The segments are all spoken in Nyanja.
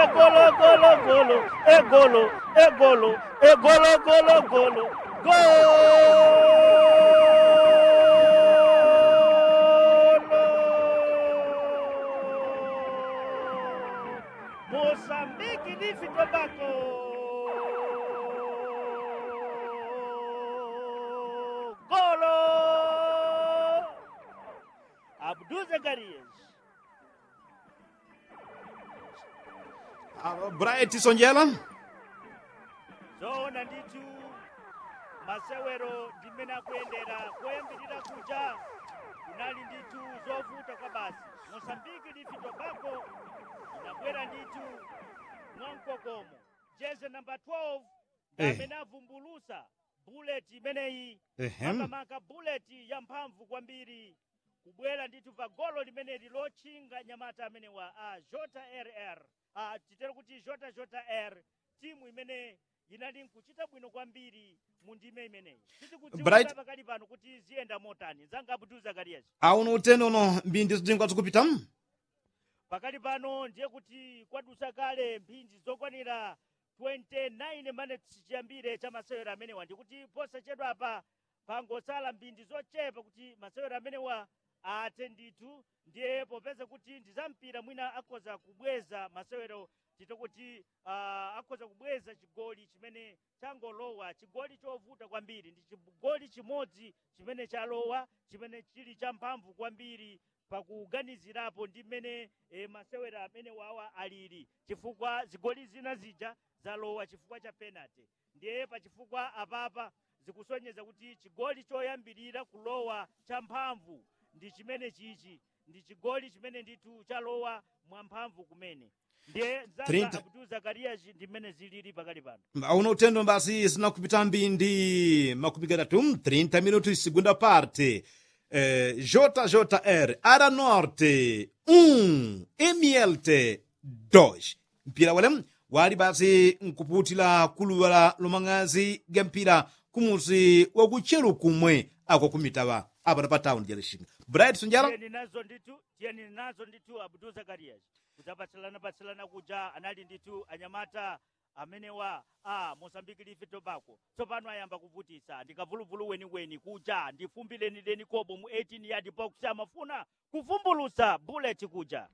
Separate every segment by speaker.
Speaker 1: golo golo golo egolo egolo egolo golo golo golo Moçambique de Tobago golo Abdul Zacarias
Speaker 2: Ah, bright sonjela
Speaker 1: zoona ndithu masewero ndimene akuyendera koyambirira kuja kunali ndithu zovuta kwa basi mosambiki lifi tobago inabwera ndithu mwamkokomo jeze namba 12
Speaker 2: Eh.
Speaker 1: amene avumbulusa buleti imeneyi
Speaker 2: Ehem.
Speaker 1: makamaka buleti yamphamvu kwambiri kubwera ndithu pa golo limeneli lotchinga nyamata amene wa a jota rr a titere kuti jota jota r timu imene inali nkuchita bwino kwambiri mu ndime imeneyi titikudziwika
Speaker 2: Bright-
Speaker 1: pakali pano kuti ziyenda motani zanga abdul zakarias
Speaker 2: auno utene uno mbindi zidingwa zikupita
Speaker 1: pakali pano ndiye kuti kwadusa kale mphindi zokwanira 29 minutes chiyambire cha masewero amenewa ndikuti posachedwa apa pangosala mphindi zochepa kuti masewero amenewa athe ndithu ndiye popeza kuti ndizampira mwina akhoza kubweza masewero tito kuti uh, akhoza kubweza chigoli chimene changolowa chigoli chovuta kwambiri ndi chigoli chimodzi chimene chalowa chimene chili champhamvu kwambiri pakuganizirapo ndi mmene e, masewera amene wawa alili chifukwa zigoli zina zija zalowa chifukwa cha penalty ndiye pachifukwa apapa zikusonyeza kuti chigoli choyambirira kulowa champhamvu ndi chimene chichi ndi chigoli chimene ndithu chalowa mwamphamvu kumene ndiye zanga
Speaker 2: Trinta-
Speaker 1: abdul zakarias ndi mmene zilili pakali pano
Speaker 2: auno utendo basi zinakupita mbindi makumi gatatu 30 minutos segunda parte eh, jjr ara norte 1 mlt 2 mpira wale wali basi nkuputila kuluwala lomang'azi ga mpira kumuzi wakuchelu kumwe ako kumitawa apa pa town jelexinga bright sunjala
Speaker 1: tiyeni nazo ndithu tiyeni nazo ndithu abdul zakarias kudzapatsalana patsalana kuja anali ndithu anyamata amenewa a mosambiki life tobacco tsopano ayamba kuvutisa ndikavuluvulu weniweni kuja ndifumbileni kobo mu 18 yard box amafuna kuvumbulusa bullet kuja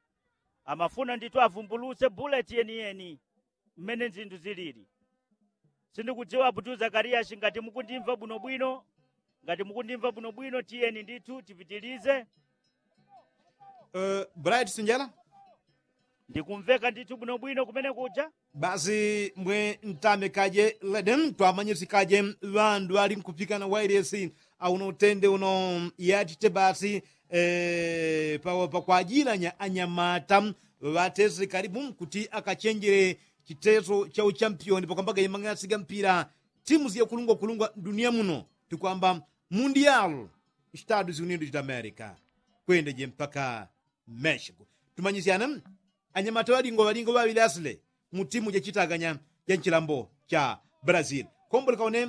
Speaker 1: amafuna ndithu avumbuluse bullet yeniyeni mmene zinthu zilili sindikudziwa abdul zakarias ngati mukundimva bwinobwino ngati mukundimva bwinobwino tiyeni ndithu tipitilize
Speaker 2: uh, bright sunjala
Speaker 1: ndikumveka ndithu bwinobwino kumene kuja
Speaker 2: basi mbwe ntame kaje leden twamanyisi kaje vandu ali nkupikana wairesi auno utende uno yatite basi eh, pa, pa kuajilanya anyamata vatezi karibu kuti akachenjere chitezo cha uchampioni pakwambaga imang'asiga mpira timu ziya kulungwa kulungwa dunia muno tikwamba mundial estados unidos da america kwendeje mpaka mexico tumanyisiana anyamata walingo walingo vavili asile mu timu jacitaganya ja nchilambo cha brazil kombo likaone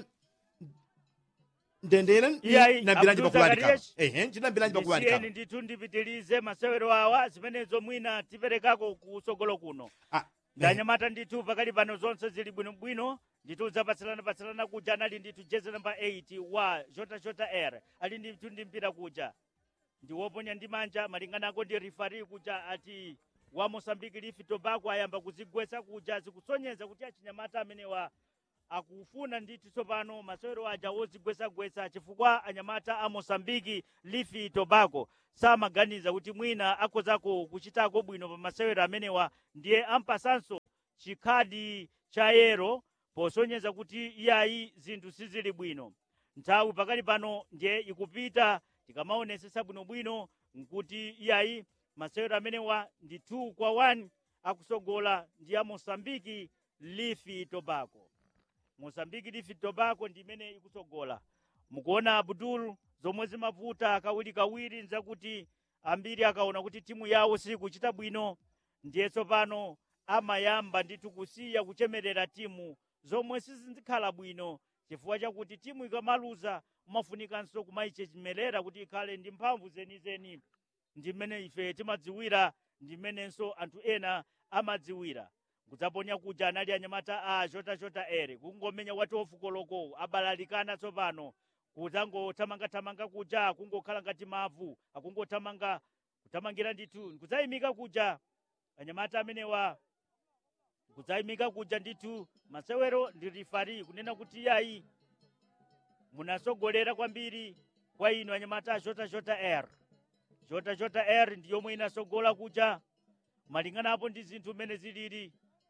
Speaker 2: ndendele
Speaker 1: Iyayi,
Speaker 2: na bilanji
Speaker 1: Abdul
Speaker 2: pakuvalikana
Speaker 1: Zakarias.
Speaker 2: ehe ncina bilanji
Speaker 1: ndisiyeni
Speaker 2: pakuvalikana
Speaker 1: ndithu ndipitilize masewero awa zimenezo mwina tiperekako kusogolo kuno
Speaker 2: Ah,
Speaker 1: ndanyamata ndithu pakali pano zonse zili bwinobwino ndithu zapatsalana-patsalana kuja anali ndithu jezi namba 8 wa jota jota r ali ndithu ndi mpira kuja ndiwoponya ndi manja malinganako ndi rifari kuja ati wa mosambiki lifi tobacco ayamba kuzigwesa kuja zikusonyeza kuti achinyamata amenewa akufuna ndithu tsopano masewero aja wozigwesagwesa chifukwa anyamata a mosambiki lifi tobacco samaganiza kuti mwina akozako kuchitako bwino pa masewero amenewa ndiye ampasanso chikhadi cha yero posonyeza kuti iyayi zinthu sizili bwino nthawi pakali pano ndiye ikupita tikamaonesesa bwinobwino nkuti iyayi masewero amenewa ndi 2 kwa 1 akusogola ndi a mosambiki lifi tobacco mosambiki lifi tobacco ndi imene ikusogola mukuona abdul zomwe zimavuta kawirikawiri nzakuti ambiri akaona kuti timu yawo sikuchita bwino ndiye tsopano amayamba ndithu kusiya kuchemerera timu zomwe sizikhala bwino chifukwa chakuti timu ikamaluza umafunikanso kumayichemerera kuti ikhale ndi mphamvu zenizeni ndi mmene ife timadziwira ndi mmenenso anthu ena amadziwira kudzaponya kuja anali anyamata a chotachota ere kungomenya wati ofukoloko abalalikana tsopano kudzangothamangathamanga kuja kungokhala ngati mavu akungothamanga kuthamangira ndithu kudzayimika kuja anyamata amenewa kudzayimika kuja ndithu masewero ndi rifari kunena kuti yayi munasogolera kwambiri kwa inu anyamata a chotachota r chotachota r ndi yomwe inasogola kuja malingana apo ndi zinthu mmene zilili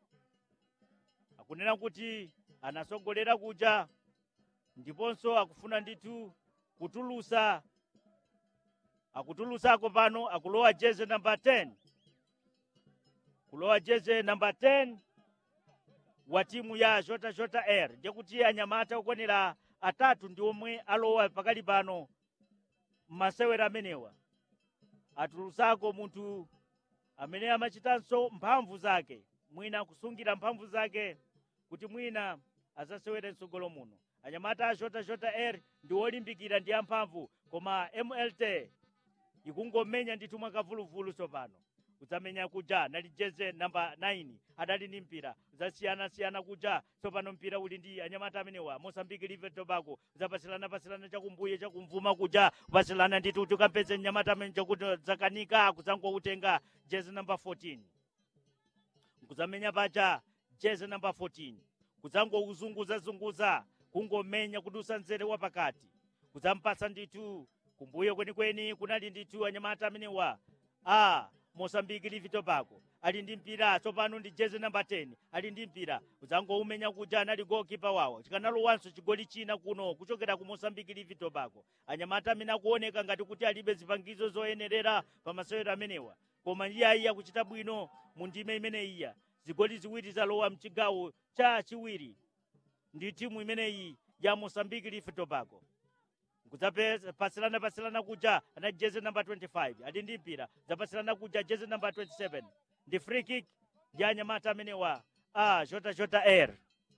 Speaker 1: akunena kuti anasogolera kuja ndiponso akufuna ndithu kutulusa akutulutsako pano akulowa jeze namba 10 kulowa jeze namba 10 wa timu ya jota jota air ndikuti anyamata okwanira atatu ndi omwe alowa pakali pano m'masewera amenewa atulutsako munthu amene amachitanso mphamvu zake mwina kusungira mphamvu zake kuti mwina azasewere mtsogolo muno anyamata a jota jota air ndi olimbikira ndi amphamvu koma mlt ikungomenya ndithu mwakavuluvulu tsopano kudzamenya kuja nali jeze namba 9 adali ndi mpira zasiyana-siyana kuja tsopano mpira uli ndi anyamata amenewa mosambiki live tobago zapasilanapasirana chakumbuye chakumvuma kuja kupasilana ndithu kuti ukampeze mnyamata amene chakuti zakanika kudzangoutenga jeze namba 14 kudzamenya paja jeze namba 14 kudzangouzunguzazunguza kungomenya kudusa nzere wa pakati kudzampasa ndithu kumbuyo kwenikweni kunali ndithu anyamata amenewa a mosambiki live tobago ali ndi mpira tsopano ndi jeze namba 10 ali ndi mpira kudzangoumenya kuja anali gokipa wawo chikanalowanso chigoli china kuno kuchokera ku mosambiki live tobago anyamata amene akuoneka ngati kuti alibe zipangizo zoyenerera pa masewero amenewa koma iyayi akuchita bwino mu ndime imene iya zigoli ziwiri zalowa mchigawo cha chiwiri ndi timu imeneyi ya mosambiki live tobago kudzapatsilana patsilana kuja ana jeze namba 25 ali ndi mpira zapatsilana kuja jeze namba 27 ndi free kick ya anyamata amenewa a jota jota air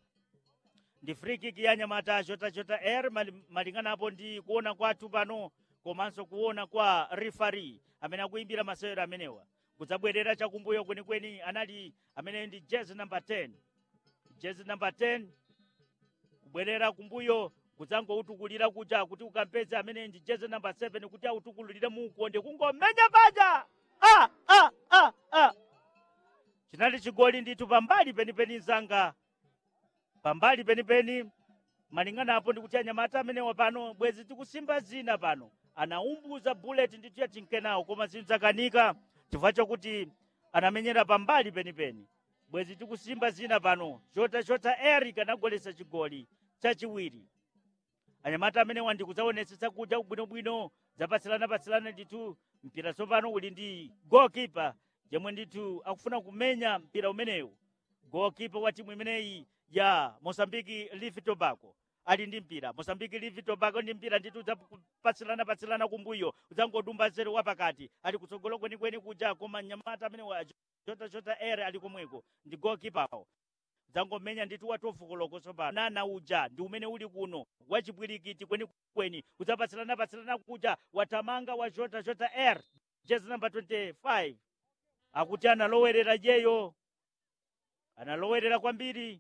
Speaker 1: ndi free kick ya anyamata a jota jota air mali- malingana apo ndi kuona kwathu pano komanso kuona kwa rifari amene akuimbira masewero amenewa kudzabwerera chakumbuyo kwenikweni anali amene ndi jeze namba 10 jeze namba 10 kubwerera kumbuyo kudzangoutukulira kuja kuti ukampeze amene ndi jeze namba 7 kuti autukulire muukonde kungomenya paja ah, ah, ah, ah. chinali chigoli ndithu pambali penipeni zanga pambali penipeni malingana apo ndikuti anyamata amenewa pano bwezi tikusimba zina pano anaumbuza bullet ndithu yatinkenawo koma zinthu zakanika chifukwa chokuti anamenyera pambali penipeni bwezi tikusimba zina pano chota chota eric anagolesa chigoli chachiwiri anyamata amenewa ndikudzaonetsetsa kuja bwinobwino zapatsilana-patsilana ndithu mpira tsopano uli ndi goalkeeper yemwe ndithu akufuna kumenya mpira umenewu goalkeeper wa timu imeneyi ya mosambiki live tobago ali ndi mpira mosambiki live tobago ndi mpira ndithu udzapatsilana-patsilana kumbuyo udzangodumba zero wapakati ali kutsogolo kwenikweni kuja koma nyamata amenewa chota chota ere ali komweko ndi goalkeeper dzangomenya ndithu watofukoloko tsopano nana uja ndi umene uli kuno wachipwirikiti kwenikweni udzapatsilana-patsilana kuja watamanga wa jota jota air jezi namba 25 akuti analowerera jeyo analowerera kwambiri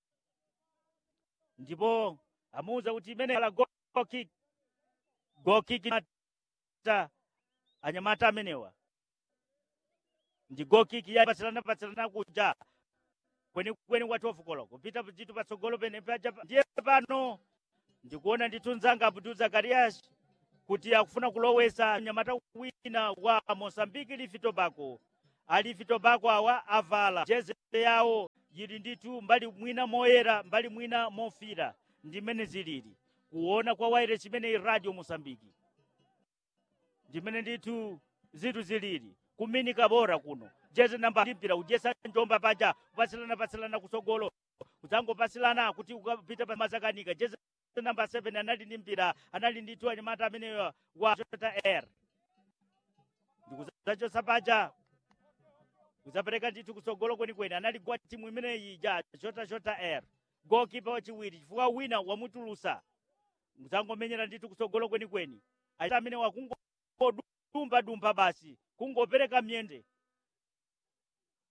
Speaker 1: ndipo amuwuza kuti imene ala goal kick goal kick ta anyamata amenewa ndi goal kick ya patsilana patsilana kuja kwenikweni kwa 12 koloko kupita ndithu patsogolo pene paja ndiye pano ndikuona ndithu mzanga abdul zakarias kuti akufuna kulowesa mnyamata wina wa mosambiki livi tobago alivi tobago awa avala jeze yawo yili ndithu mbali mwina moyera mbali mwina mofira ndimene zilili kuona kwa waire chimene radio mosambiki ndimene ndithu zinthu zilili kuminika bora kuno jeze namba limpira ujesa njomba paja kupasilana pasilana kusogolo kudzangopasilana kuti ukapita pa mazakanika jeze namba 7 anali ndi mpira anali ndithu anyamata ameneyo wa jota air ndikuzachosa paja kudzapereka ndithu kutsogolo kwenikweni anali kwa timu imeneyi ja jota jota air gokipa wachiwiri chifukwa wina wamutulusa mudzangomenyera ndithu kutsogolo kwenikweni aita amene wakungodumba dumba basi kungopereka myende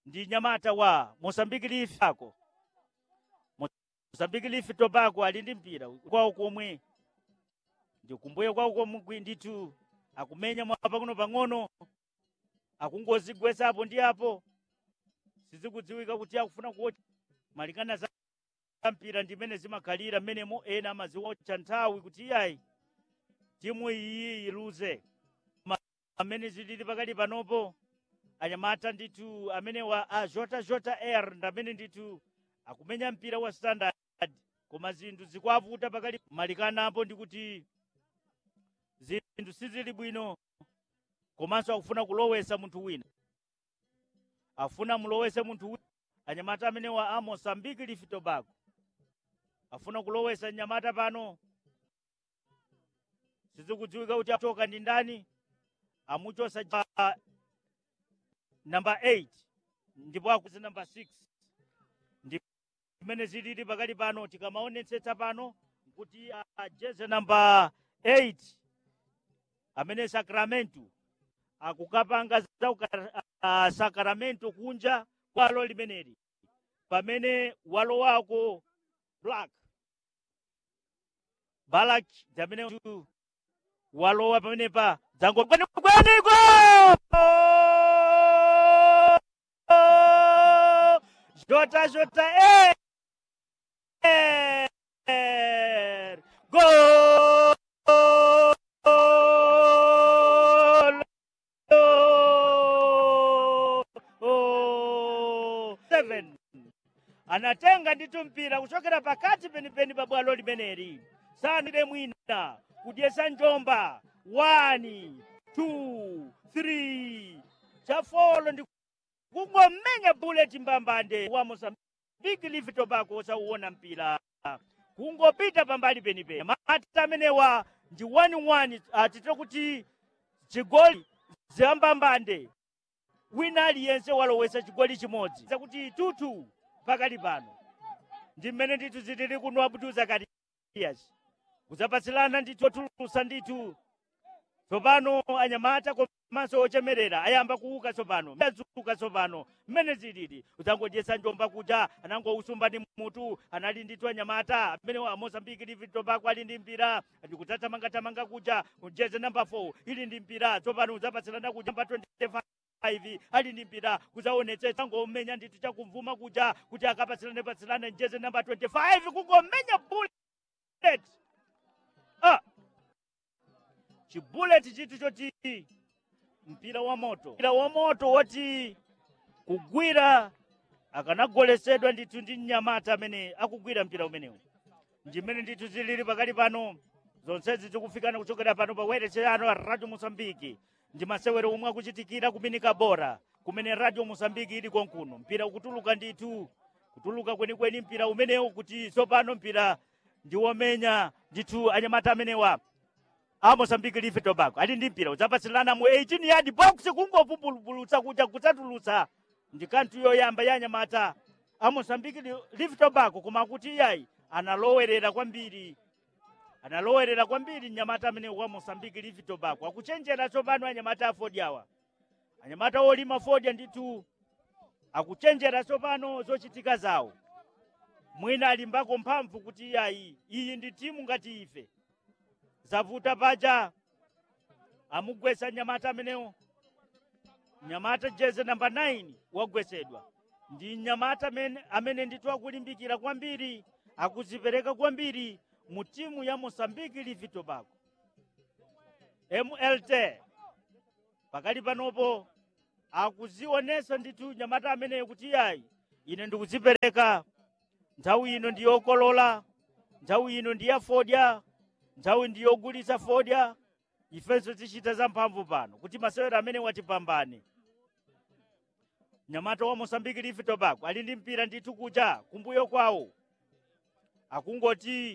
Speaker 1: ndi nyamata wa mosambiki life ako mosambiki life tobacco ali ndi mpira kwawo komwe ndikumbuye kwawo komwe ndithu akumenya mwapakuno pang'ono akungozigwesapo ndi apo sizikudziwika kuti akufuna kuocha malingana za mpira ndimene zimakhalira mmenemo ena amaziwotcha nthawi kuti iyayi timu iyi iluze amene zilili pakali panopo anyamata ndithu amene wa a jota jota air ndamene ndithu akumenya mpira wa standard koma zinthu zikwavuta pakali malikanapo ndikuti zinthu sizili bwino komanso akufuna kulowesa munthu wina afuna mulowese munthu wina anyamata amene wa a mosambiki life tobago afuna kulowesa nyamata pano sizikudziwika kuti atoka ndi ndani amuchosa uh, namba 8 ndipo akuzi namba 6 ndimene zilili pakali pano tikamaonetsetsa pano kuti uh, jeze namba 8 amene sacramento akukapanga za uh, sacramento kunja kwalo limeneli pamene walowako black balak zamene walowa pamenepa dzango kwenikweniko jota jota er gol seven anatenga nditu mpira kuchokera pakati penipeni pa bwalo limeneli sanide mwina kudyesa njomba 1 2 3 chafolo ndi kungomenya buleti mbambande wa mosambiki live tobacco osauwona mpira kungopita pambali penipeni mata amenewa ndi 1-1 atite kuti chigoli zambambande wina aliyense walowesa chigoli chimodzi zakuti tutu pakali pano ndi mmene ndithu zitili kuno abudu zakarias kudzapatsilana ndithu otulusa ndithu tsopano anyamata komanso ochemerera ayamba kuuka tsopano azuka tsopano mmene zilili udzangodyesa njomba kuja anangousumba ndi mutu anali ndithu anyamata amene wa mozambiki livi tobako ali ndi mpira ndikudzathamangathamanga kuja ujeze namba 4 ili ndi mpira tsopano udzapatsilana kuja namba 25 5 ali ndi mpira kudzaonetsetsa ngomenya ndithu chakumvuma kuja kuti akapatsilane patsilane njeze namba 25 kungomenya bullet ah chibuleti chithu choti mpira wa moto mpira wa moto woti kugwira akanagolesedwa ndithu ndi mnyamata amene akugwira mpira umenewu ndimene ndithu zilili pakali pano zonsezi zikufikana kuchokera pano pa werecheyano a radio mosambiki ndi masewero omwe akuchitikira kuminika bora kumene radio mosambiki ili konkuno mpira ukutuluka ndithu kutuluka kwenikweni mpira umenewu kuti tsopano mpira ndi womenya ndithu anyamata amenewa a mosambiki live tobacco ali ndi mpira udzapatsilana mu 18 yard box kungovumbulutsa kuja kudzatulutsa ndi kanthu yoyamba ya anyamata a mosambiki live tobacco koma kuti iyayi analowerera kwambiri analowerera kwambiri mnyamata amene wa mosambiki live tobacco akuchenjera tsopano anyamata a fodi awa anyamata olima fodi ndithu akuchenjera tsopano zochitika zawo mwina alimbako mphamvu kuti iyayi iyi ndi timu ngati ife zavuta paja amugwesa nyamata amenewo nyamata jeze namba 9 wagwesedwa ndi nyamata amene, amene ndithu akulimbikira kwambiri akuzipereka kwambiri mu timu ya mosambiki livi tobacco mlt pakali panopo akuzionesa ndithu nyamata ameneyo kuti iyayi ine ndikuzipereka nthawi ino ndiyokolola nthawi ino ndiyafodya nthawi ndiyogulitsa fodya ifenso tichita zamphamvu pano kuti masewero amene watipambane nyamata wa mosambiki livi tobacco ali ndi mpira ndithu kuja kumbuyo kwawo akungoti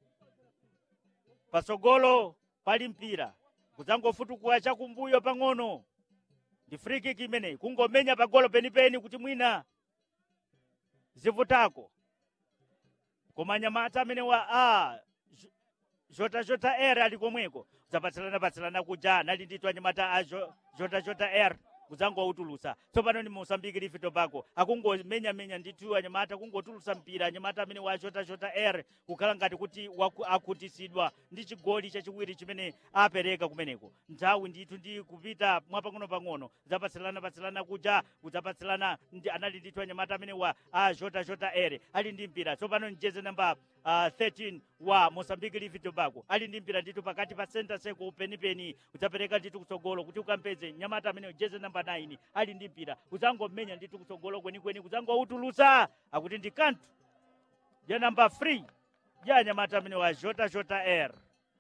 Speaker 1: pasogolo pali mpira kudzangofutukula chakumbuyo pang'ono ndi free kick imeneyi kungomenya pagolo penipeni kuti mwina zivutako koma nyamata amene wa a jota jota r ali komweko zapatsilana patsilana kuja nali ndithu anyamata a jo- jota jota r kudzangoutulutsa tsopano ni mosambiki life tobago akungomenyamenya ndithu anyamata kungotulutsa mpira anyamata amene wachotachota air kukhala ngati kuti waku- akhutisidwa ndi chigoli chachiwiri chimene apereka kumeneko nthawi ndithu ndi kupita mwapang'ono-pang'ono zapatsilana-patsilana kuja kudzapatsilana ndi anali ndithu anyamata amene wa achotachota air ali ndi mpira tsopano mjeze namba uh, 13 wa mosambiki life tobago ali ndi mpira ndithu pakati pa center circle penipeni udzapereka ndithu kutsogolo kuti ukampeze nyamata amene jeze namba 9 ali ndi mpira udzangomenya ndithu kutsogolo kwenikweni kudzangoutulutsa akuti ndi kanthu ya namba 3 ya nyamata amene wa jota jota air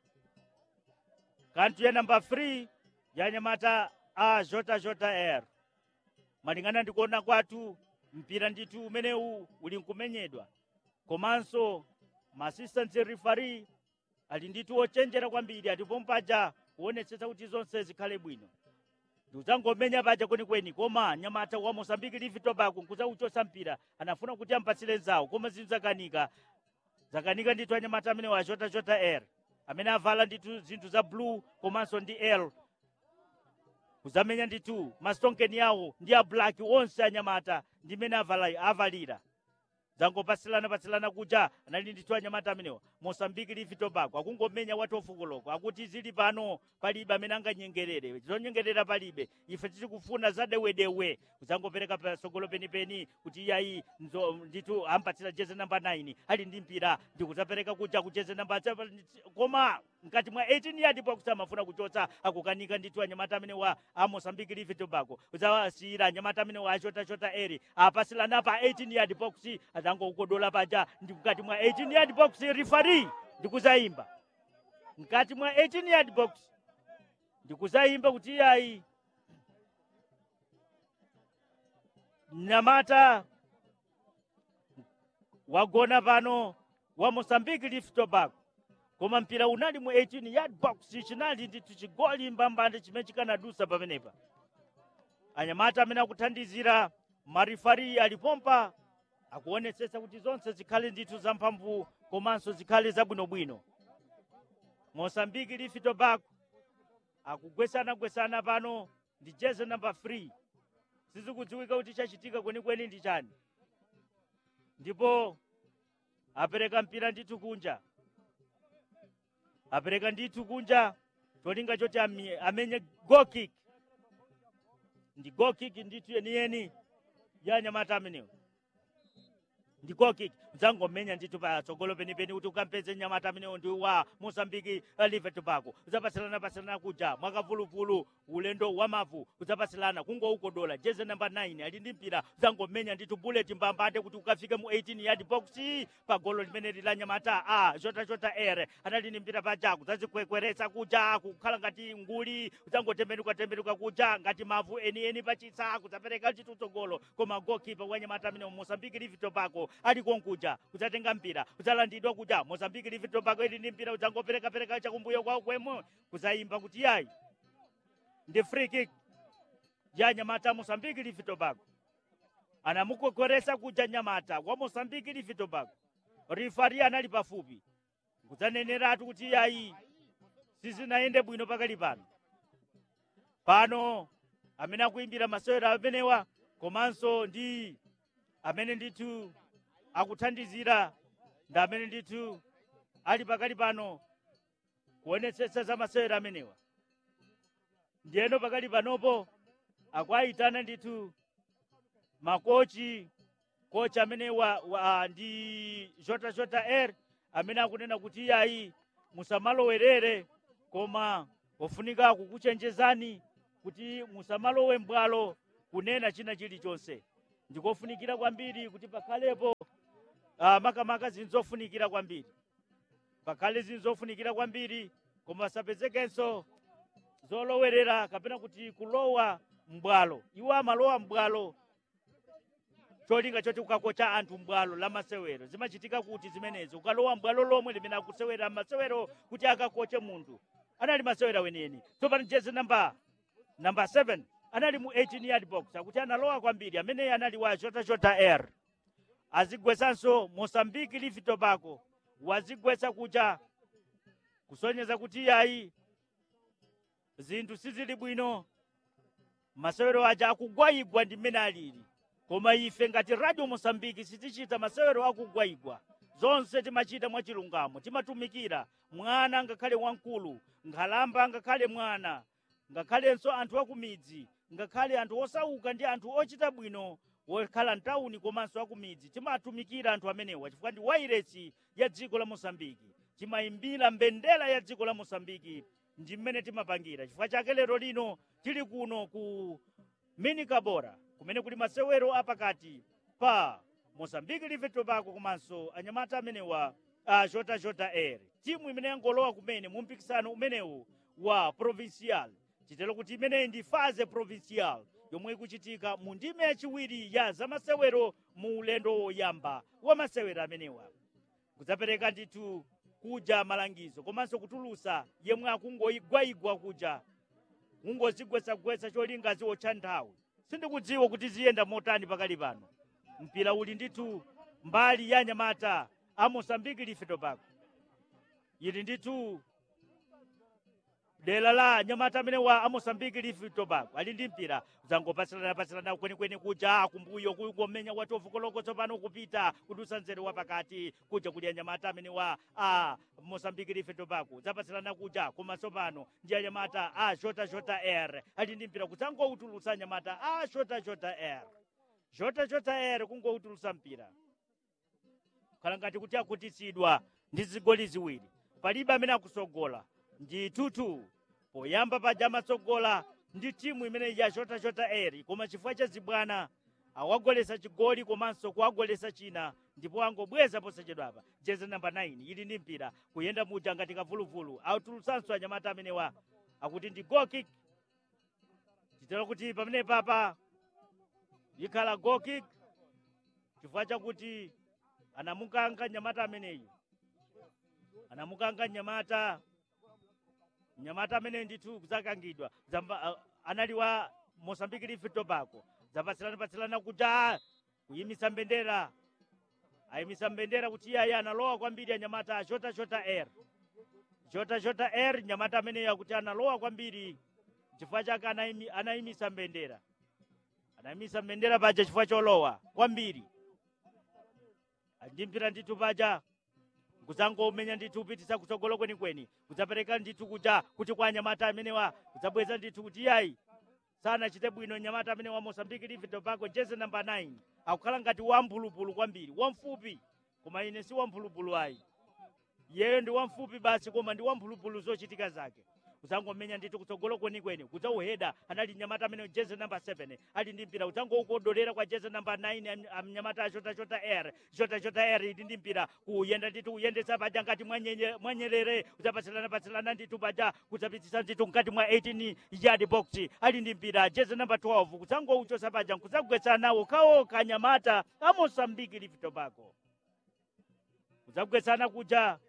Speaker 1: kanthu ya namba 3 ya nyamata a jota jota air malingana ndi kuona kwathu mpira ndithu umenewu uli nkumenyedwa komanso maassistant referee ali ndithu ochenjera kwambiri atipo mpaja kuonetsetsa kuti zonse zikhale bwino ndiudzangomenya paja kwenikweni koma nyamata wa mosambiki livi tobago nkudzauchosa mpira anafuna kuti ampatsire nzawo koma zinthu zakanika zakanika ndithu anyamata amene wachotachota air amene avala ndithu zinthu za blue komanso ndi l kuzamenya ndithu mastonkeni yawo ndi a black onse anyamata ndi mene avala- avalira zangopasilana-pasilana kuja anali ndithu anyamata amenewa mosambiki livi tobago akungomenya watu ofukoloko akuti zili pano palibe amene anganyengerere zonyengerera palibe ife titikufuna zadewedewe kuzangopereka pasogolo penipeni kuti iyayi nzo- ndithu ampatsira jeze namba 9 ali ndi mpira ndikudzapereka kuja kujeze namba koma mkati mwa 18 yard box amafuna kuchotsa akukanika ndithu anyamata amene wa a mosambiki livi tobago udzawasiyira anyamata amene wa achotachota eri apasilana pa 18 yard box adzangoukodola paja ndi mkati mwa 18 yard box rifari ndikuzayimba mkati mwa 18 yard box ndikuzayimba kuti iyayi mnyamata wagona pano wa mosambiki lift tobago koma mpira unali mu 18 yard box chinali ndithu chigoli mbambande chimene chikanadusa pamenepa anyamata amene akuthandizira marifari alipompa akuonetsetsa kuti zonse zikhale ndithu zamphamvu komanso zikhale zabwinobwino mosambiki lifi tobago akugwesanagwesana pano ndi jeze namba 3 sizikudziwika kuti chachitika kwenikweni ndi chani ndipo apereka mpira ndithu kunja apereka ndithu kunja cholinga choti ami- amenye goal kick ndi goal kick ndithu yeniyeni ya nyamata amenewo ndi goal kick udzangomenya ndithu patsogolo penipeni kuti ukampeze nyamata amenewo ndi wa mosambiki live tobago udzapatsilana-patsilana kuja mwakavuluvulu ulendo wa mavu udzapatsilana kungoukodola jeze namba 9 ali ndi mpira udzangomenya ndithu bullet mbambande kuti ukafike mu 18 yard box pa golo limene lila nyamata a chotachota air anali ndi mpira paja kudzazikwekweretsa kuja kukhala ngati nguli udzangotembenuka tembenuka kuja ngati mavu enieni pachitsa kudzapereka ndithu tsogolo koma gokipa wa nyamata amene mosambiki livi tobago ali konkuja kudzatenga mpira kudzalandidwa kuja mosambiki livi tobago ili ndi mpira udzangoperekapereka chakumbuyo kwawo kwemo kudzayimba kuti yayi ndi free kick ya nyamata mosambiki livi tobago anamukwekweresa kuja nyamata wa mosambiki livi tobago rifari anali pafupi kudzaneneratu kuti yayi sizinayende bwino pakali pano pano amene akuimbira masewera amenewa komanso ndi amene ndithu akuthandizira ndi amene ndithu ali pakali pano kuonetsetsa za masewera amenewa ndiyeno pakali panopo akuayitana ndithu makochi kochi amene wa, wa ndi jota jota air amene akunena kuti iyayi musamalowerere koma pofunika kukuchenjezani kuti musamalowe mbwalo kunena china chilichonse ndikofunikira kwambiri kuti pakhalepo uh, makamaka zinthu zofunikira kwambiri pakhale zinthu zofunikira kwambiri koma pasapezekenso zolowerera kapena kuti kulowa mbwalo iwo amalowa mbwalo cholinga choti ukakocha anthu mbwalo la masewero zimachitika kuti zimenezo ukalowa mbwalo lomwe limene akusewera masewero kuti akakoche munthu anali masewera weneni tsopano jezi namba namba 7 anali mu 18 yard box akuti analowa kwambiri amene anali wa jota jota air azigwesanso mosambiki livi tobago wazigwetsa kuja kusonyeza kuti yayi zinthu sizili bwino masewero aja akugwayigwa ndi mmene alili koma ife ngati radio mosambiki sitichita masewero akugwayigwa zonse timachita mwachilungamo timatumikira mwana ngakhale wamkulu nkhalamba ngakhale mwana ngakhalenso anthu akumidzi ngakhale anthu osauka ndi anthu ochita bwino wokhala mtawuni komanso akumidzi timatumikira anthu amenewa chifukwa ndi wairesi ya dziko la mosambiki timayimbira mbendera ya dziko la mosambiki ndi mmene timapangira chifukwa chake lero lino tili kuno ku minikabora kumene kuli masewero apakati pa mosambiki live tobacco komanso anyamata amenewa a jota jota air timu imene yangolowa kumene mu mpikisano umenewu wa provincial chitero kuti imeneyi ndi faze provincial yomwe ikuchitika mu ndime yachiwiri ya zamasewero mu ulendo woyamba wa masewero amenewa kudzapereka ndithu kuja malangizo komanso kutulusa yemwe akungogwayigwa kuja kungozigwetsagwetsa cholinga ziwotcha nthawi sindikudziwa kuti ziyenda motani pakali pano mpira uli ndithu mbali ya nyamata a mosambiki life tobacco ili ndithu dera la nyamata amene wa amosambiki life tobacco ali ndi mpira zangopatsirana patsirana kwenikweni kuja kumbuyo kungomenya watovu koloko tsopano kupita kudusa nzere wa pakati kuja kuli anyamata amene wa a mosambiki life tobacco zapatsirana kuja koma tsopano ndi anyamata a jota jota air ali ndi mpira kudzangoutulutsa anyamata a jota jota air jota jota air kungoutulutsa mpira khala ngati kuti akutitsidwa ndi zigoli ziwiri palibe amene akusogola ndi tutu poyamba paja amatsogola ndi timu imene ya jota jota air koma chifukwa cha zibwana awagolesa chigoli komanso kuwagolesa china ndipo angobweza posachedwapa jezi namba 9 ili ndi mpira kuyenda muja ngati kavuluvulu autulutsanso anyamata amenewa akuti ndi goal kick chitero kuti pamene papa ikhala goal kick chifukwa chakuti anamukanga nyamata ameneyu anamukanga nyamata nyamata amene ndithu kudzakangidwa zamba uh, anali wa mosambiki life tobacco zapatsilana patsilana kuja kuyimisa mbendera ayimisa mbendera kuti iye analowa kwambiri anyamata a jota jota air jota jota air nyamata ameneyo akuti analowa kwambiri chifukwa chake anayimi- anayimisa mbendera anayimisa mbendera paja chifukwa cholowa kwambiri andimpira ndithu paja kudzangomenya ndithu kupitisa kutsogolo kwenikweni kudzapereka ndithu kuja kuti kwa anyamata amenewa kudzabweza ndithu kuti iyayi sanachite bwino nyamata amene wa mosambiki live tobacco jezi namba 9 akukhala ngati wamphulupulu kwambiri wamfupi koma ine si wamphulupulu ayi iyeyo ndi wamfupi basi koma ndi wamphulupulu zochitika zake kudzangomenya ndithu kutsogolo kwenikweni kudzauheda anali nyamata amene jezi namba 7 ali ndi mpira kudzangoukodolera kwa jezi namba 9 am- am- nyamata a jota jota air jota jota air ili ndi mpira kuyenda ndithu kuyendetsa paja ngati mwanyenye- mwanyerere kudzapatsilana patsilana ndithu paja kudzapitisa ndithu mkati mwa 18 yard box ali ndi mpira jezi namba 12 kudzangouchosa paja kudzagwetsa nawo kawoka nyamata a mosambiki live tobacco kudzagwetsana kuja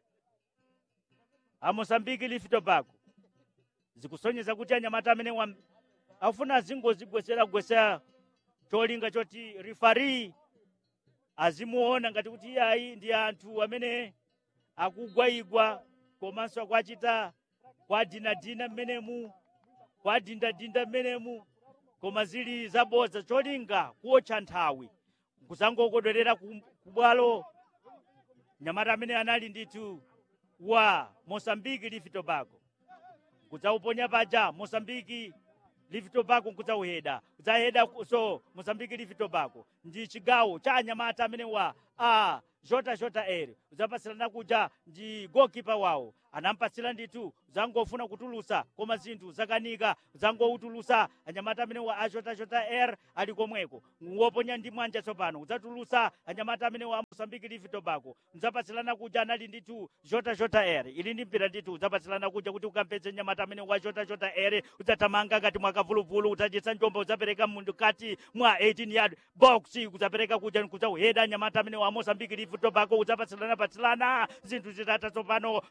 Speaker 1: a mosambiki live tobacco zikusonyeza kuti anyamata amene wam- afuna azingozigwesera gwesera cholinga choti rifari azimuona ngati kuti iyayi ndi anthu amene akugwayigwa komanso akuachita kwadinadina mmenemu kwadindadinda mmenemu koma zili zabodza cholinga kuotcha nthawi kuzangokodwerera ku ku bwalo nyamata amene anali ndithu wa mosambiki live tobacco kudzauponya paja mosambiki live tobacco kudzauheda kudzaheda ku- so mosambiki live tobacco ndi chigawo cha anyamata amene wa a jota jota air udzapatsilana kuja ndi gokipa wawo anampatsira ndithu zangofuna kutulusa koma zinthu zakanika zangoutulusa anyamata amene wa a jota jota air ali komweko woponya ndi mwanja tsopano udzatulusa anyamata amene wa mosambiki live tobacco udzapatsilana kuja anali ndithu jota jota air ili ndi mpira ndithu udzapatsilana kuja kuti ukampeze nyamata amene wa jota jota air udzathamanga ngati mwakavuluvulu udzadyetsa njomba udzapereka mundu kati mwa 18 yard box kudzapereka kuja kudzauheda nyamata amene wa mosambiki live tobacco udzapatsilana patsilana zinthu zitata tsopano patsogolo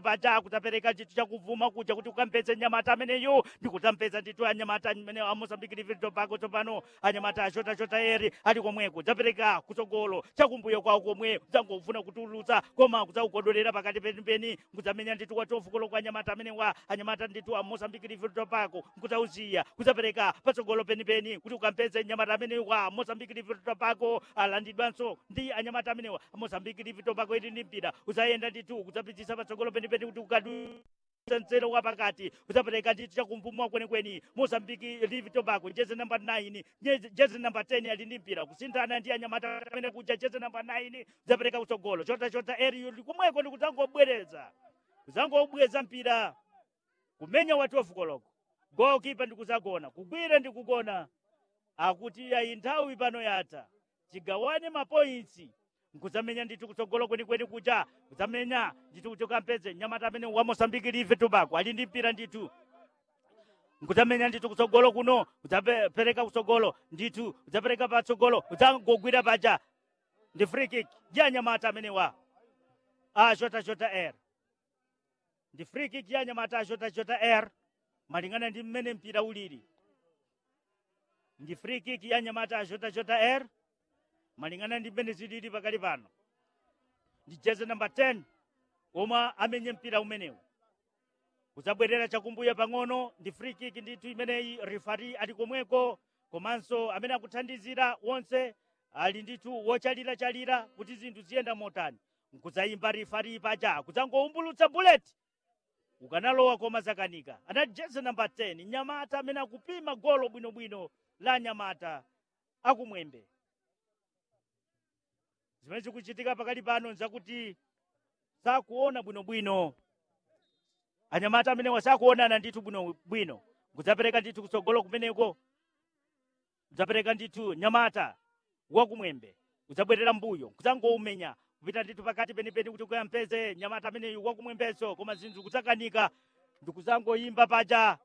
Speaker 1: paja kutapereka chinthu chakuvuma kuja kuti ukampeze nyamata ameneyu ndikutampeza ndithu anyamata amene a mozambique live tobago tsopano anyamata achotachota eri ali komweko dzapereka kutsogolo chakumbuyo kwawo komwe kudzangofuna kutulutsa koma kudzaukodolera pakati penipeni kudzamenya ndithu kwa tofukulo kwa anyamata amenewa anyamata ndithu a mozambique live tobago kudzauziya kudzapereka patsogolo penipeni kuti ukampeze nyamata amenewa mozambique live tobago alandidwanso ndi anyamata amenewa mozambique live tobago ili ndi mpira udzayenda ndithu kudzapitisa patsogolo penipeni kuti ukadu mzere wa pakati udzapereka ndithu chakumpumwa kwenikweni mozambiki live tobago jezi namba 9 jezi- jezi namba 10 ali ndi mpira kusinthana ndi anyamata amene kuja jezi namba 9 udzapereka kutsogolo chota chota eriyo likumweko ndi kudzangobwereza kudzangobweza mpira kumenya wa 12 koloko gokipa ndi kudzagona kugwira ndi kugona akuti ayi nthawi pano yatha tigawane mapointsi nkudzamenya ndithu kutsogolo kwenikweni kuja kudzamenya ndithu kuti ukampeze nyamata amene wa mosambiki live tobago ali ndi mpira ndithu nkudzamenya ndithu kutsogolo kuno udzapereka kutsogolo ndithu udzapereka patsogolo udzangogwira paja ndi free kick ya nyamata amenewa a shota shota air ndi free kick ya nyamata a shota shota air malingana ndi mmene mpira uliri ndi free kick ya nyamata a shota shota air malingana ndi mmene zilili pakali pano ndi jezi namba 10 omwe amenye mpira umenewu kudzabwerera chakumbuyo pang'ono ndi free kick ndithu imeneyi rifari ali komweko komanso amene akuthandizira wonse ali ndithu wochalirachalira kuti zinthu ziyenda motani nkudzayimba rifari paja kudzangoumbulutsa bullet ukanalowa koma zakanika anali jezi namba 10 nyamata amene akupima golo bwinobwino la nyamata akumwembe zimene zikuchitika pakali pano nzakuti sakuona bwinobwino anyamata amenewa sakuonana ndithu bwinobwino kudzapereka ndithu kutsogolo kumeneko kudzapereka ndithu nyamata wakumwembe kudzabwerera mbuyo kudzangoumenya kupita ndithu pakati penipeni kuti kuyampeze nyamata ameneyu wakumwembeso koma zinthu kudzakanika ndikudzangoyimba paja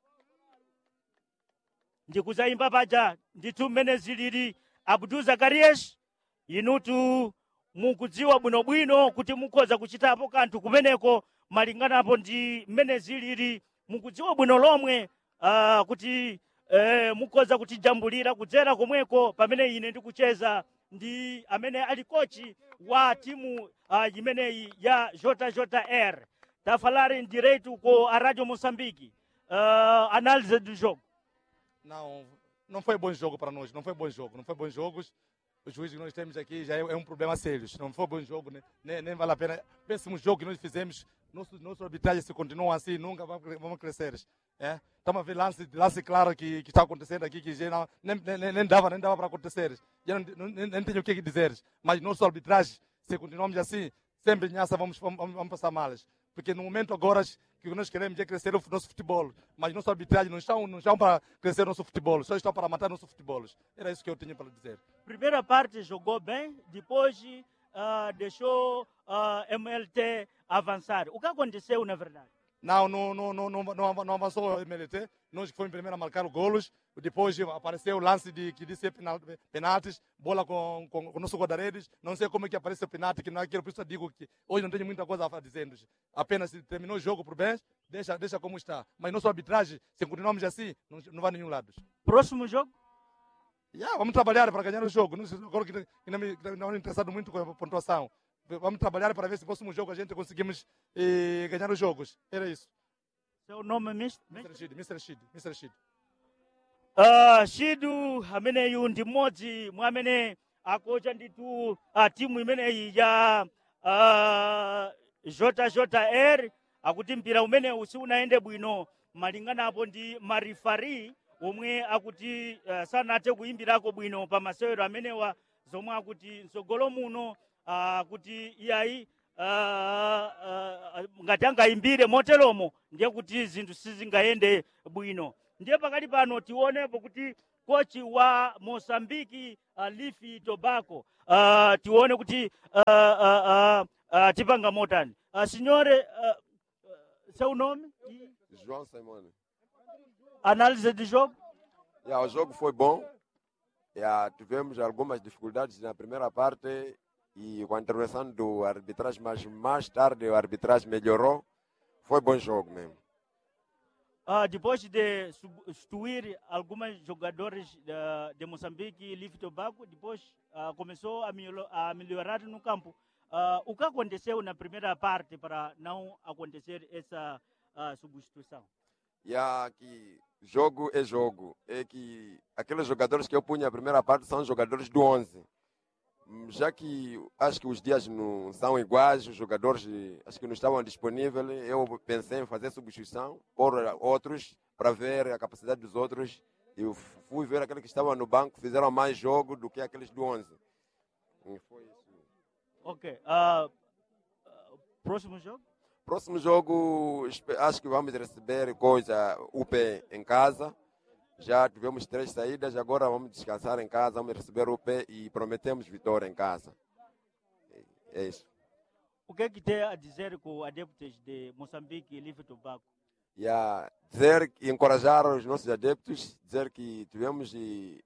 Speaker 1: ndikudzayimba paja ndithu mmene zilili abdu zakarias inutu mukudziwa bwinobwino kuti mukhoza kuchitapo kanthu kumeneko malinganapo ndi mmene zilili mukudziwa bwino lomwe uh, kuti uh, mukhoza kutijambulira kudzera komweko pamene ine ndikucheza ndi amene ali kochi wa timu uh, imeneyi ya jota jota air tafalari direito com a radio moçambique uh, análise do jogo
Speaker 3: Não, não foi bom jogo para nós, não foi bom jogo, não foi bom jogos. O juiz que nós temos aqui já é, é um problema sério. Não foi bom jogo, né? nem, nem vale a pena. Péssimo jogo que nós fizemos. Nosso, nosso arbitragem se continua assim, nunca vamos, cre- vamos crescer. É? Estamos a ver lance, lance claro que, que está acontecendo aqui, que já não, nem, nem, nem dava, nem dava para acontecer. Já não, não, nem, nem tenho o que dizer. Mas nosso arbitragem, se continuarmos assim, sempre nessa vamos, vamos, vamos passar malas. Porque no momento agora que nós queremos é crescer o nosso futebol. Mas nossa arbitragem não estão, não estão para crescer nosso futebol, só estão para matar nosso futebol. Era isso que eu tinha para dizer.
Speaker 1: primeira parte jogou bem, depois uh, deixou uh, MLT avançar. O que aconteceu, na verdade?
Speaker 3: Não, não, não, não, não, não, não avançou o MLT. Nós que fomos primeiro a marcar os golos. Depois apareceu o lance de, que disse penal- penaltis, bola com, com, com o nosso guarda-redes. Não sei como é que apareceu o penalti, que não é aquilo. Por isso eu digo que hoje não tenho muita coisa a dizer. Apenas se terminou o jogo por bem, deixa, deixa como está. Mas nossa arbitragem, se continuarmos assim, não, não vai a nenhum lado.
Speaker 1: Próximo jogo?
Speaker 3: Yeah, vamos trabalhar para ganhar o jogo. Não, sei- agora que, que não me que não me interessado muito com a pontuação. Vamos trabalhar para ver se no próximo jogo a gente conseguimos eh, ganhar os jogos. Era isso.
Speaker 1: Seu nome, Mr.
Speaker 3: Mr. Rashid, Mr. Rashid, Mr. Rashid.
Speaker 1: Uh, shidu ameneyu ndi mmodzi mwa amene akocha ndithu uh, timu imeneyi ya uh, jota jota air akuti mpira umenewu siunayende bwino malinganapo ndi marifari omwe akuti uh, sanathe kuyimbirako bwino pa masewero amenewa zomwe akuti mtsogolo muno uh, akuti iyayi uh, uh, ngati angayimbire moteromo ndiye kuti zinthu sizingayende bwino ndiye pakali pano tionepo kuti kochi wa mosambiki uh, lifi tobacco uh, tione kuti uh, uh, uh, uh, tipanga motani uh, signore uh, uh, seu nome e
Speaker 4: João Simone.
Speaker 1: análise do jogo
Speaker 4: Yeah, o jogo foi bom. Yeah, tivemos algumas dificuldades na primeira parte e com a intervenção do arbitragem, mas mais tarde o arbitragem melhorou. foi bom jogo mesmo.
Speaker 1: Ah, depois de substituir alguns jogadores de, de Moçambique e Livre Tobago, depois ah, começou a, melhor, a melhorar no campo. Ah, o que aconteceu na primeira parte para não acontecer essa ah, substituição?
Speaker 4: E a que jogo é jogo. É que aqueles jogadores que eu punha na primeira parte são jogadores do 11. Hum, Já que acho que os dias não são iguais, os jogadores eh, acho que não estavam disponíveis, eu pensei em fazer substituição por outros para ver a capacidade dos outros. Eu fui ver aqueles que estavam no banco, fizeram mais jogo do que aqueles do 11. E foi isso.
Speaker 1: Ok. ah, ah, próximo jogo?
Speaker 4: Próximo jogo, espe- acho que vamos receber coisa UP em casa. Já tivemos três saídas, agora vamos descansar em casa, vamos receber UP e prometemos vitória em casa. É isso.
Speaker 1: O que é que tem a dizer com adeptos de Moçambique e Livre Tobago?
Speaker 4: E a dizer e encorajar os nossos adeptos, dizer que tivemos de,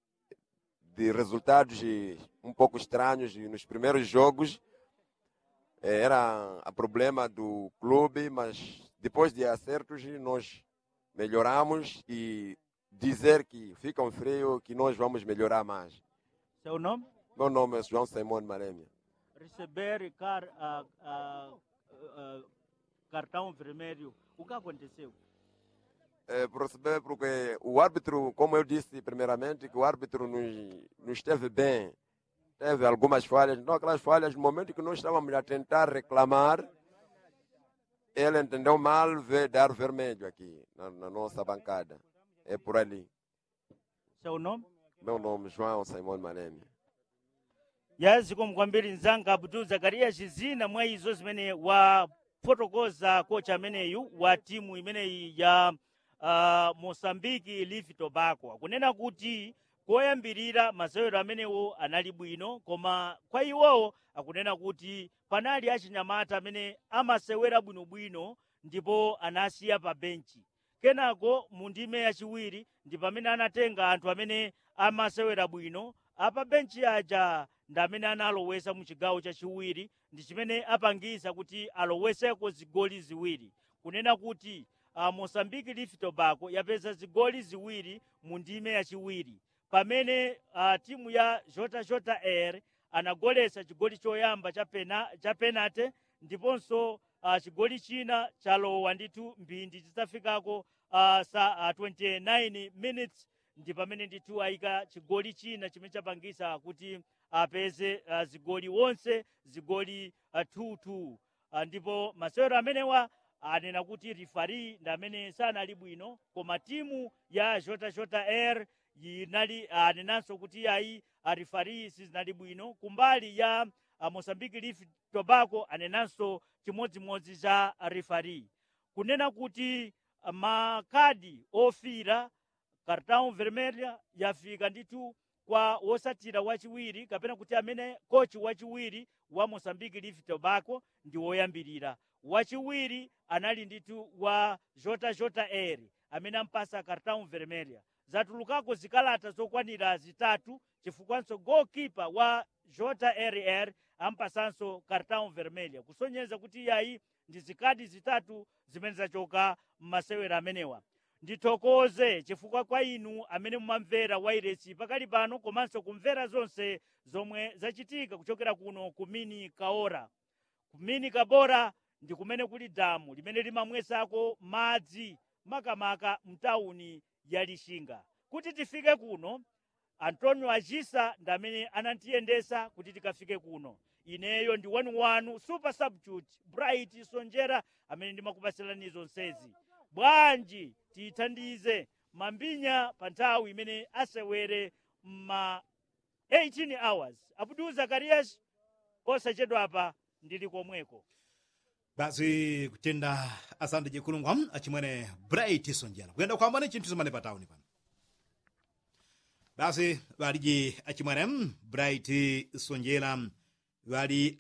Speaker 4: de resultados de um pouco estranhos e nos primeiros jogos. Eh, Era a problema do clube, mas depois de acertos nós melhoramos e dizer que ficam frio que nós vamos melhorar mais.
Speaker 1: Seu nome?
Speaker 4: Meu nome é João Simão Maremia.
Speaker 1: Receber car, ah, ah, ah, cartão vermelho. O que aconteceu?
Speaker 4: É, por receber, porque o árbitro, como eu disse primeiramente, que o árbitro nos, não esteve bem. Teve algumas falhas, então aquelas falhas, no momento que nós estávamos a tentar reclamar, ele entendeu mal ver, dar vermelho aqui na, na nossa bancada. É por ali.
Speaker 1: Seu nome?
Speaker 4: Meu nome é João Simão Maremia.
Speaker 1: yazi kwambiri nzanga abdul zakariya zina mwa izo zimene wafotokoza kocha ameneyu wa timu imeneyi ya uh, mosambiki livi tobacco akunena kuti koyambirira masewero amenewo anali bwino koma kwa iwowo akunena kuti panali achinyamata amene amasewera bwinobwino ndipo anasiya pa benchi kenako mu ndime yachiwiri ndi pamene anatenga anthu amene amasewera bwino apa benchi aja ndi amene analowesa mu chigawo chachiwiri ndi chimene apangisa kuti aloweseko zigoli ziwiri kunena kuti uh, mosambiki lifi tobacco yapeza zigoli ziwiri mu ndime yachiwiri pamene uh, timu ya jota jota air anagolesa chigoli choyamba cha, pena, cha penate ndiponso uh, chigoli china chalowa ndithu mphindi zitafikako uh, sa uh, 29 minutes ndi pamene ndithu ayika chigoli china chimene chapangisa kuti apeze uh, zigoli wonse zigoli 2-2 uh, uh, ndipo masewero amenewa anena kuti rifari ndi amene sanali bwino koma timu ya jota jota air inali anenanso kuti ayi arifari sizinali bwino kumbali ya uh, mosambiki leaf tobacco anenanso chimodzimodzi cha rifari kunena kuti uh, makadi ofira cartão vermelha yafika ndithu kwa wosatira wachiwiri kapena kuti amene kochi wachiwiri wa mosambiki leaf tobacco ndi woyambirira wachiwiri anali ndithu wa jota jota air amene ampasa cartão vermelha zatulukako zikalata zokwanira zitatu chifukwanso goalkeeper wa jota rr ampasanso cartão vermelha kusonyeza kuti iyayi ndi zikadi zitatu zimene zachoka m'masewera amenewa ndithokoze chifukwa kwa inu amene mumamvera wairesi pakali pano komanso kumvera zonse zomwe zachitika kuchokera kuno ku mini kaora ku mini kabora ndi kumene kuli damu limene limamwesako madzi makamaka mtawuni ya lixinga kuti tifike kuno antonio agisa ndi amene anatiyendesa kuti tikafike kuno ineyo ndi wanu wanu super substitute bright sonjera amene ndimakupasirani zonsezi bwanji tiyithandize mambinya pa nthawi imene asewere ma 18 hours abdul zakarias osachedwapa ndili komweko
Speaker 2: basi kutenda asante jekulungwa achimwene bright sonjera kuyenda kuhambana chinthu zimene pa tawuni pano basi valiji achimwene bright sonjera vali